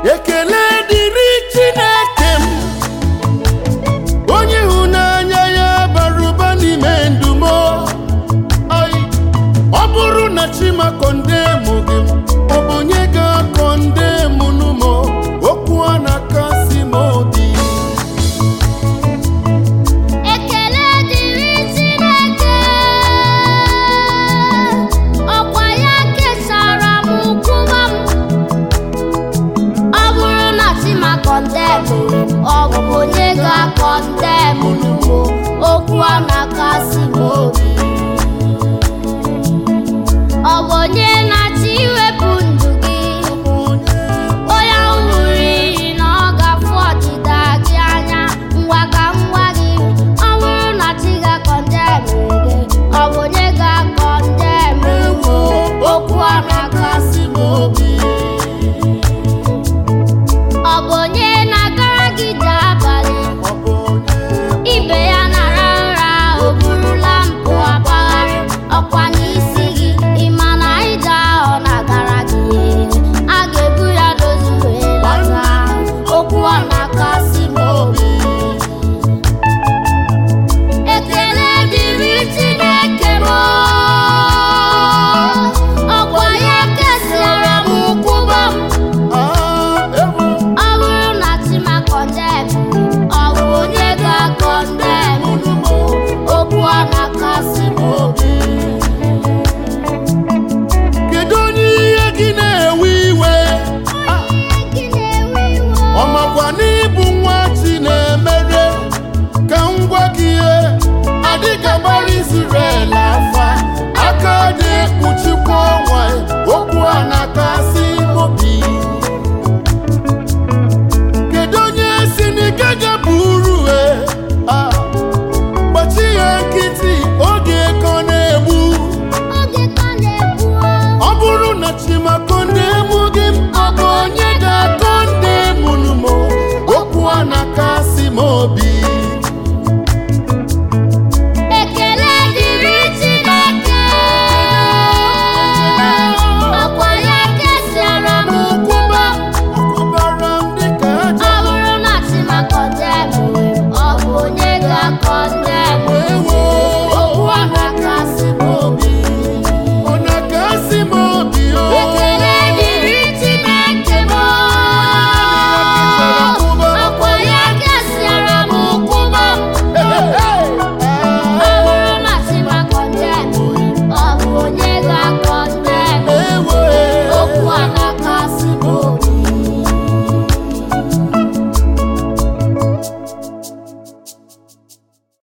ekele dịrị chineke m onye ịhụnanya ya bara ụba n'ime ndụ m Ai, ọ bụrụ na chima kọndemụ gị ọ bụ onye ga-akọndemụ n'ụmụ okwu a na-akasị m obi Ekele dịrị Chineke ọkwa ya kesara m nkwụwa m ọ bụrụ na Chima kọndemụ ọ bụ onye ga-akọndemụ n'ugbo okwu a na-akasị m obi ọ bụ onye na-achọ iwepụ ndụ gị onye ahụ ṅụrụ iyi na ọ ga-afụ ọdịda gị anya ngwa ka ngwa gị ọ bụrụ na chi ga-akọndemụ gị ọ bụ onye ga-akọndemụ gị okwu a na-akasị m obi ọ bụ onye na-agara gị dị abalị ọ bụ onye ibe ya nara nra o burula mpụ agbagharị ọkwa n'isi gị ịma na ije ahụ na-agara gị a ga-ebu ya dozi wee lata okwu ọ na-akasị m obi ekele dịrị Chineke m ọkwa ya kesara m nkwụba m Ah, ewu ọ bụrụ na Chima kọndemụ ọ bụ onye ga-akọndemụ n'ugbo okwu ọ na-akasị m obi kedu onye ihe gị na